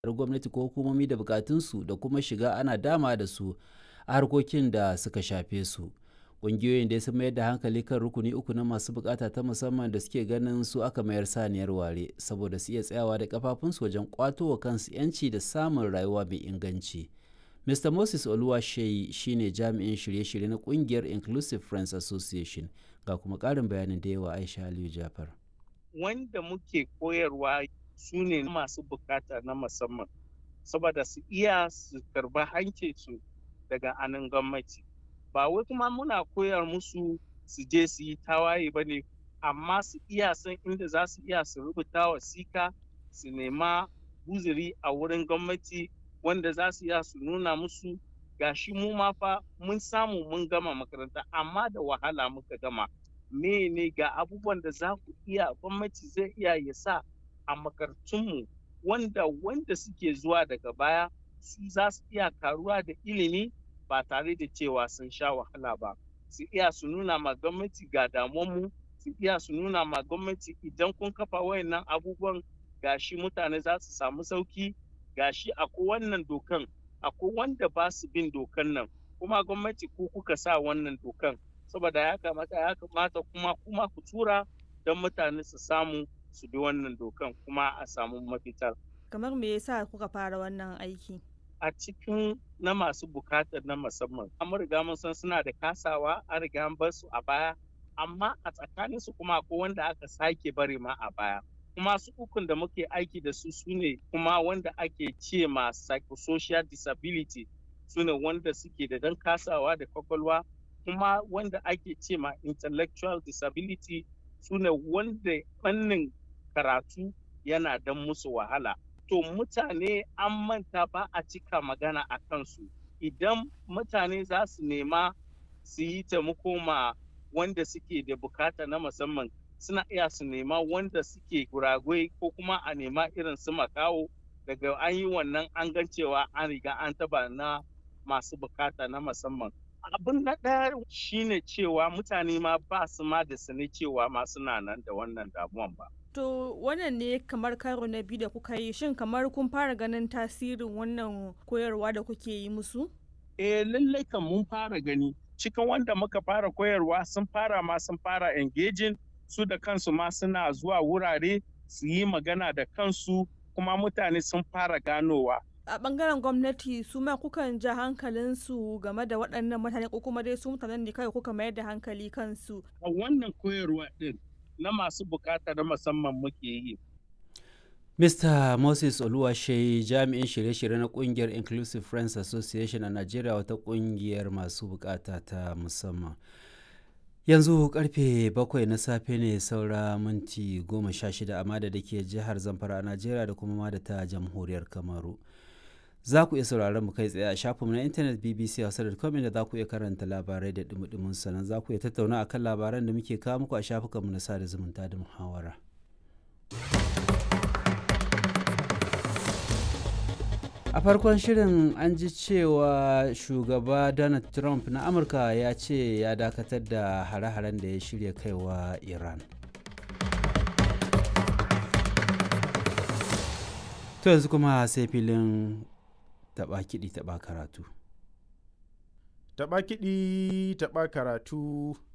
gwamnati ko hukumomi da bukatunsu da kuma shiga ana dama da su a harkokin da suka shafe su ƙungiyoyin da sun mayar da hankali kan rukuni uku na masu bukata ta musamman da suke ganin su aka mayar saniyar ware saboda su iya tsayawa da kafafunsu wajen kwato wa kansu 'yanci da samun rayuwa mai inganci mr moses oluwasheyi shine jami'in shirye-shirye na kungiyar inclusive friends association ga kuma ƙarin bayanin da yawa aisha aliyu jafar wanda muke koyarwa su ne masu bukata na musamman saboda su iya su karba hancinsu daga anan gwamnati ba wai kuma muna koyar musu su je su yi tawaye ba ne amma su iya san inda za su iya su rubuta wasika su nema guziri a wurin gwamnati wanda za su iya su nuna musu gashi mu ma fa mun samu mun gama makaranta amma da wahala muka gama ne ga abubuwan da za ku iya gwamnati zai iya ya sa a makarantunmu wanda wanda suke zuwa daga baya su za su iya karuwa da ilimi ba tare da cewa sun sha wahala ba su iya su nuna ma gwamnati ga damuwanmu su iya su nuna ma gwamnati idan kun kafa wayannan abubuwan gashi mutane za su samu sauki gashi akwai wannan dokan akwai wanda ba su bin dokan nan kuma gwamnati ku kuka sa wannan dokan saboda ya kamata ya kamata kuma kuma ku tura don mutane su samu su bi wannan dokan kuma a samu mafita kamar me yasa kuka fara wannan aiki a cikin na masu bukatar na musamman an riga mun san suna da kasawa an riga an bar su a baya amma a tsakanin su kuma akwai wanda aka sake bari ma a baya kuma su ukun da muke aiki da su sune kuma wanda ake ce ma psychosocial disability sune wanda suke da dan kasawa da kwakwalwa kuma wanda ake ce ma intellectual disability sune wanda fannin karatu yana dan musu wahala to mutane an manta ba a cika magana a kansu idan mutane za su nema su yi taimako ma wanda suke da bukata na musamman suna iya su nema wanda suke guragwai ko kuma a nema irin su makawo daga an yi wannan an gan cewa an riga an taba na masu bukata na musamman abin na ɗaya shine cewa mutane ma ba su ma da sani cewa ma suna nan da wannan damuwan ba To wannan ne kamar karo na biyu da kuka yi shin kamar kun fara ganin tasirin wannan koyarwa da kuke yi musu? Eh lallai kan mun fara gani cikin wanda muka fara koyarwa sun fara ma sun fara engaging su da kansu ma suna zuwa wurare su yi magana da kansu kuma mutane sun fara ganowa. A bangaren gwamnati su ma kukan ja hankalinsu game da waɗannan mutane ko kuma dai su mutanen ne kawai kuka mayar da hankali kansu. A wannan koyarwa ɗin na masu bukata na musamman muke yi. Mr. Moses Oluwashe jami'in shirye-shirye na kungiyar Inclusive Friends Association a Najeriya wata kungiyar masu bukata ta musamman. Yanzu karfe bakwai na safe ne saura minti goma sha shida a da ke jihar Zamfara a Najeriya da kuma da ta jamhuriyar Kamaru. Za ku iya sauraron mu kai tsaye a shafinmu na intanet BBC Hausa.com inda za ku iya karanta labarai da dumudumin sannan za ku iya tattauna akan labaran da muke kawo muku a shafukanmu na sada zumunta da muhawara. a farkon shirin an ji cewa shugaba donald trump na amurka ya ce ya dakatar da hare-haren da ya shirya kaiwa iran to yanzu kuma sai filin taba kiɗi taba karatu taba kiɗi taba karatu